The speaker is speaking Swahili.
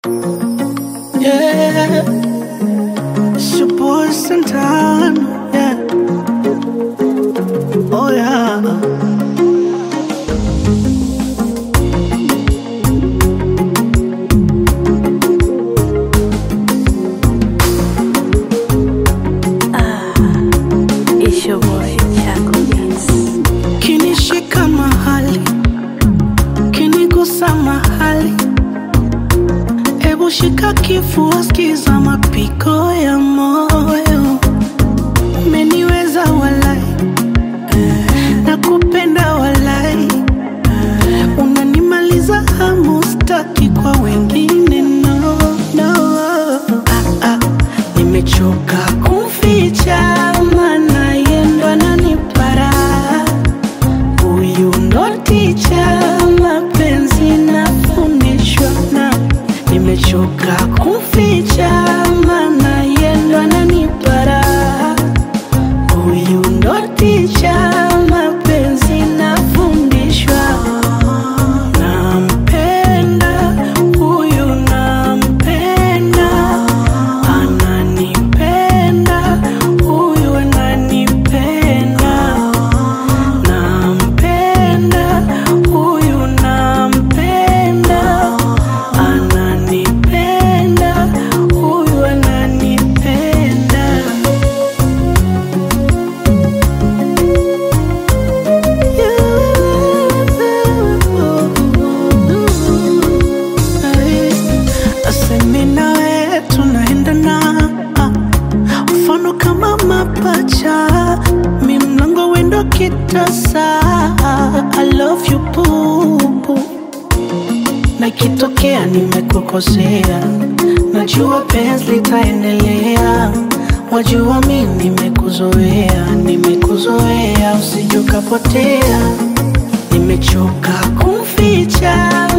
Yeah, it's your boy Santana. Yeah, oh yeah. It's your boy Chaco Beats. Kinishika mahali, kinigusa mahali, ebu shika kifua, skiza mapigo ya moyo. Umeniweza walai, nakupenda walai, unanimaliza hamu, staki kwa wengine no, no. Ah, ah, nimechoka kumficha, maana yendo ananipara Huyu ndo ticha, mapenzi nafundishwa na nimechoka kumficha, maana yendo ananipara. Huyu ndo ticha, mapenzi nafundishwa. Nampenda huyu, nampenda, ananipenda huyu, ananipenda nampenda huyu nampenda ananipenda huyu ananipenda asemi nawe tunaendana mfano kama mapacha mi mlango wendo kitasa I love you bubu na ikitokea nimekukosea najua penzi litaendelea wajua mi nimekuzoea nimekuzoea usijukapotea nimechoka kumficha